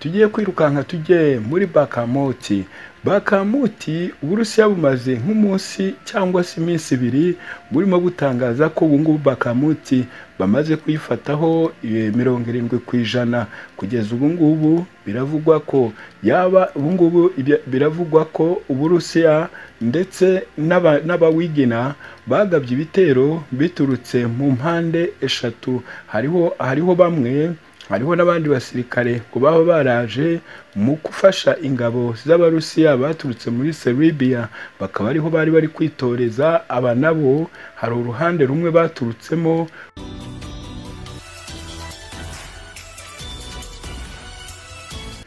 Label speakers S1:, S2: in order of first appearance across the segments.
S1: tugiye kwirukanka tujye muri bakamuti bakamuti uburusiya bumaze nk'umunsi cyangwa se iminsi ibiri burimo butangaza ko ubu ngubu bakamuti bamaze kuyifataho mirongo irindwi ku ijana kugeza ubu ngubu biravugwa ko yaba ubu ngubu biravugwa ko uburusiya ndetse n'abawigina bagabye ibitero biturutse mu mpande eshatu hariho hariho bamwe hariho n'abandi basirikare ngo baba baraje mu gufasha ingabo z'abarusiya baturutse muri seribiya bakaba ariho bari bari kwitoreza aba nabo hari uruhande rumwe baturutsemo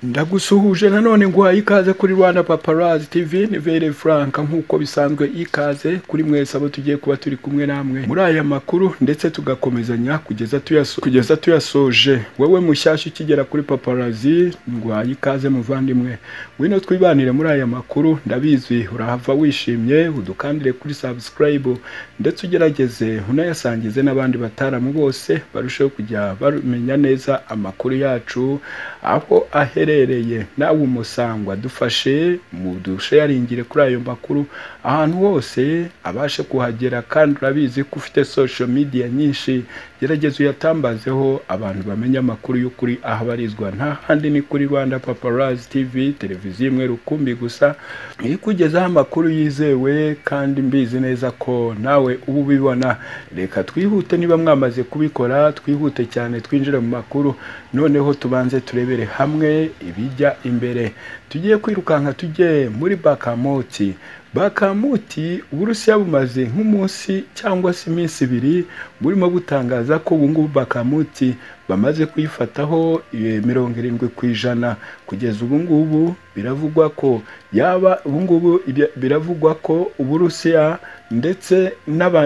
S1: ndagusuhuje nanone guhaye ikaze kuri rwanda paparazi tivi ni vere furanka nk'uko bisanzwe ikaze kuri mwese abo tugiye kuba turi kumwe namwe muri aya makuru ndetse tugakomezanya kugeza tuyasoje wowe mushyashya ukigera kuri paparazi nguhaye ikaze muvandimwe ngwino twibanire muri aya makuru ndabizi urahava wishimye udukandire kuri sabusikarayibu ndetse ugerageze unayasangize n'abandi bataramu bose barusheho kujya bamenya neza amakuru yacu aho ahere uherereye nawe umusangwa dufashe mu dusheyaringire kuri ayo makuru ahantu hose abashe kuhagera kandi urabizi ko ufite social media nyinshi gerageza uyatambazeho abantu bamenye amakuru y'ukuri ahabarizwa nta handi ni kuri rwanda paparazi tv televiziyo imwe rukumbi gusa ikugezaho amakuru yizewe kandi mbizi neza ko nawe uba ubibona reka twihute niba mwamaze kubikora twihute cyane twinjire mu makuru noneho tubanze turebere hamwe ibijya imbere tugiye kwirukanka tujye muri bakamoti bakamuti uburusiya bumaze nk'umunsi cyangwa se iminsi ibiri burimo butangaza ko ubu ngubu bakamuti bamaze kuyifataho mirongo irindwi ku ijana kugeza ubu ngubu biravugwa ko yaba ubu ngubu biravugwa ko uburusiya ndetse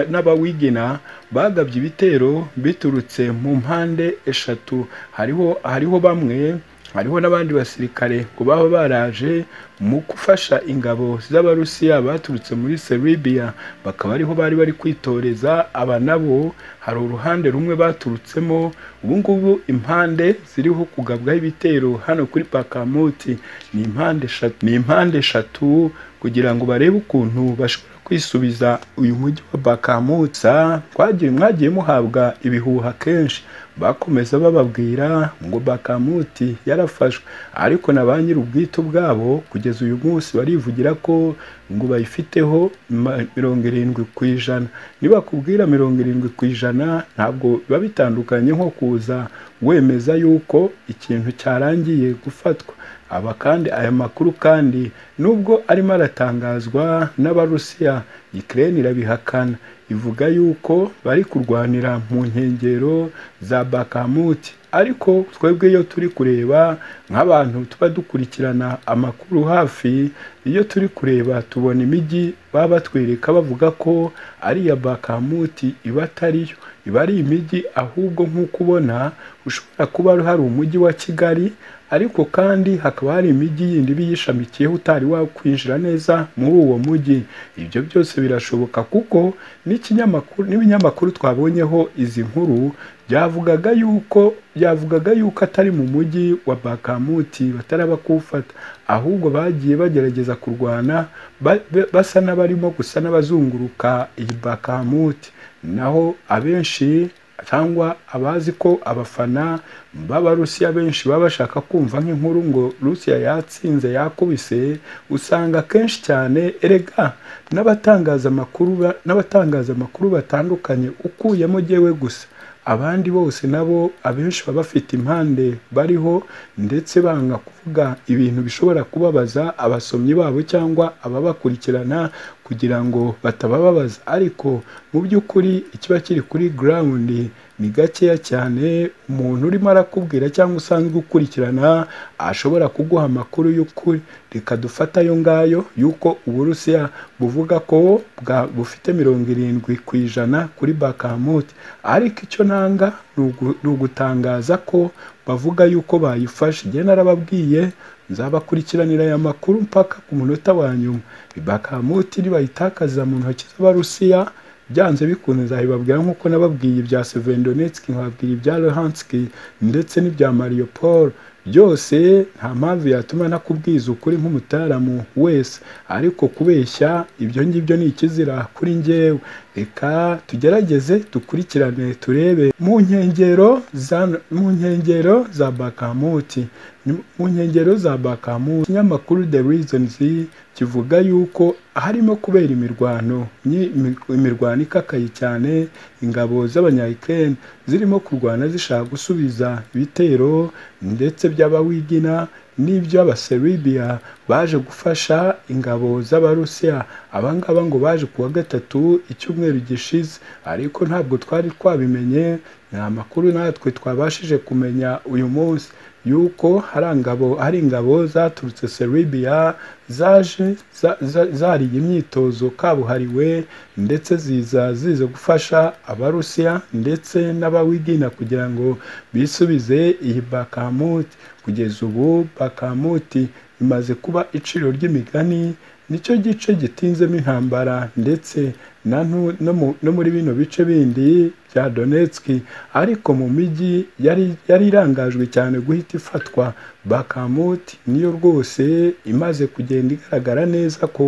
S1: n'abawigina bagabye ibitero biturutse mu mpande eshatu hariho hariho bamwe hariho n'abandi basirikare ngo baba baraje mu gufasha ingabo z'abarusiya baturutse muri seribiya bakaba ariho bari bari kwitoreza aba nabo hari uruhande rumwe baturutsemo ubu ngubu impande ziriho kugabwaho ibitero hano kuri pakamuti ni impande eshatu ni impande eshatu kugira ngo barebe ukuntu bashobora kwisubiza uyu mujyi wa bakamutsa twagiye mwagiye muhabwa ibihuha kenshi bakomeza bababwira ngo bakamuti yarafashwe ariko na ba nyir'ubwite ubwabo kugeza uyu munsi barivugira ko ngo bayifiteho mirongo irindwi ku ijana nibakubwira mirongo irindwi ku ijana ntabwo biba bitandukanye nko kuza wemeza yuko ikintu cyarangiye gufatwa aba kandi aya makuru kandi nubwo arimo aratangazwa n'abarusiya ikirere irabihakana ivuga yuko bari kurwanira mu nkengero za bakamuti ariko twebwe iyo turi kureba nk'abantu tuba dukurikirana amakuru hafi iyo turi kureba tubona imijyi baba batwereka bavuga ko ari iya bakamuti iba atariyo iba ari imijyi ahubwo nk'uko ubona ushobora kuba hari umujyi wa kigali ariko kandi hakaba hari imijyi yindi iba iyishamikiyeho utari wakwinjira neza muri uwo mujyi ibyo byose birashoboka kuko n'ibinyamakuru twabonyeho izi nkuru byavugaga yuko byavugaga yuko atari mu mujyi wa bakamuti bataraba kuwufata ahubwo bagiye bagerageza kurwana basa n'abarimo gusa n'abazunguruka iyi bakamuti naho abenshi cyangwa abazi ko abafana b'abarusiya benshi baba bashaka kumva nk'inkuru ngo rusiya yatsinze yakubise usanga kenshi cyane erega n'abatangazamakuru batandukanye ukuyemo gewe gusa abandi bose nabo abenshi baba bafite impande bariho ndetse banga kuvuga ibintu bishobora kubabaza abasomyi babo cyangwa ababakurikirana kugira ngo batabababaza ariko mu by'ukuri ikiba kiri kuri garawundi ni gakeya cyane umuntu urimo arakubwira cyangwa usanzwe ukurikirana ashobora kuguha amakuru y'ukuri reka dufate ayo ngayo y'uko uburusiya buvuga ko bufite mirongo irindwi ku ijana kuri bakamuti ariko icyo nanga ni ugutangaza ko bavuga y'uko bayifashe igihe narababwiye nzabakurikiranira aya makuru mpaka ku munota wa nyuma bakamuti nibayitakaza mu ntoki z'abarusiya byanze bikunze nzabibabwira nk'uko nababwiye ibya sevendonetski nkababwira ibya luhanski ndetse n'ibya mariopol byose nta mpamvu yatuma nakubwiza ukuri nk'umutaalamu wese ariko kubeshya ibyo ngibyo ni ikizira kuri njyewe reka tugerageze dukurikirane turebe mu nkengero za mu nkengero za bakamuti mu nkengero za bakamuti ikinyamakuru the reasons kivuga yuko harimo kubera imirwano nyi- imi- imirwano ikakaye cyane ingabo z'abanyayikireni zirimo kurwana zishaka gusubiza ibitero ndetse by'abawigina n'iby'abaseribiya baje gufasha ingabo z'abarusiya abangaba ngo baje ku wa gatatu icyumweru gishize ariko ntabwo twari twabimenye nta makuru natwe twabashije kumenya uyu munsi yuko hari ingabo hari ingabo zaturutse seribiya zaje za- za- zariye imyitozo kabuhariwe ndetse ziza ziza gufasha abarusiya ndetse n'abawigina kugira ngo bisubize iyi bakamuti kugeza ubu bakamuti imaze kuba iciro ry'imigani nicyo gice gitinzemo intambara ndetse na ntu- no mu- no muri bino bice bindi bya Donetsk ariko mu mijyi yari yari irangajwe cyane guhita ifatwa Bakamut niyo rwose imaze kugenda igaragara neza ko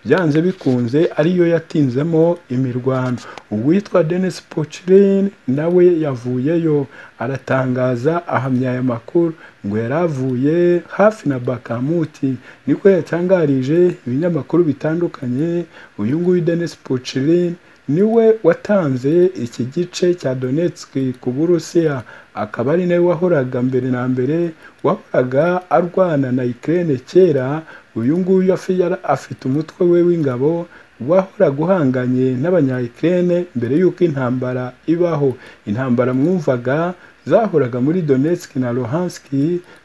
S1: byanze bikunze ariyo yatinzemo imirwano uwitwa Denis Puchilin nawe yavuyeyo aratangaza ahamya aya makuru ngo yari avuye hafi na Bakamuti niko yatangarije ibinyamakuru bitandukanye uyu nguyu Denis Puchilin niwe watanze iki gice cya Donetsk ku Burusiya akaba ari nawe wahoraga mbere na mbere wahoraga arwana na Ukraine kera uyu nguyu afi- yara- afite umutwe we w'ingabo wahoraga uhanganye n'abanyayikirene mbere y'uko intambara ibaho intambara mwumvaga zahoraga muri Donetsk na Luhansk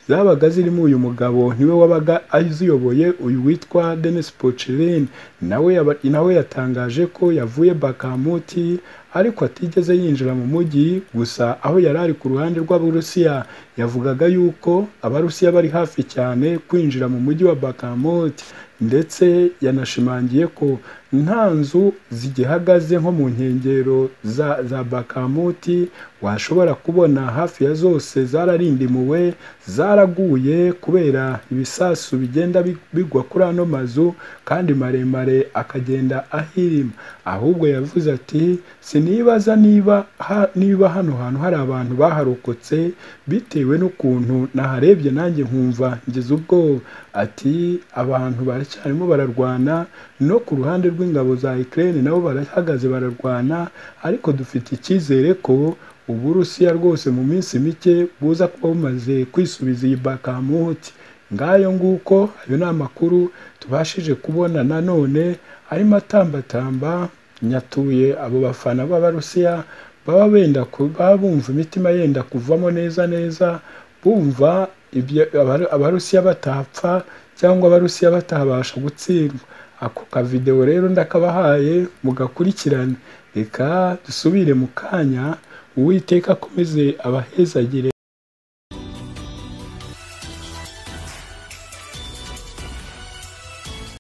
S1: zabaga zirimo uyu mugabo niwe wabaga aziyoboye uyu witwa Denis Puchilin nawe yaba- nawe yatangaje ko yavuye Bakamuti ariko atigeze yinjira mu mujyi gusa aho yari ari ku ruhande rw'Abarusiya yavugaga yuko Abarusiya bari hafi cyane kwinjira mu mujyi wa Bakamuti ndetse yanashimangiye ko nta nzu zigihagaze nko mu nkengero za, za Bakamuti washobora kubona hafi ya zose zararindimuwe zaraguye kubera ibisasu bigenda bi- bigwa kuri ano mazu kandi maremare akagenda ahirima ahubwo yavuze ati sinibaza niba ha, niba hano hantu hari abantu baharokotse bitewe n'ukuntu naharebye nanjye nkumva ngize ubwoba ati abantu baracyarimo bararwana no ku ruhande rw'ingabo za Ukraine nabo barahagaze bararwana ariko dufite icyizere ko Uburusiya rwose mu minsi mike buza kuba bumaze kwisubiza iyi Bakamuti ngayo nguko ayo ni amakuru tubashije kubona nanone arimo atambatamba nyatuye abo bafana b'abarusiya baba benda ku- baba bumva imitima yenda kuvamo neza neza bumva ibyo Abaru- abarusiya batapfa cyangwa abarusiya batabasha gutsindwa ako kavidewo rero ndakabahaye mugakurikirane reka dusubire mu kanya uwiteka akomeze abahezagire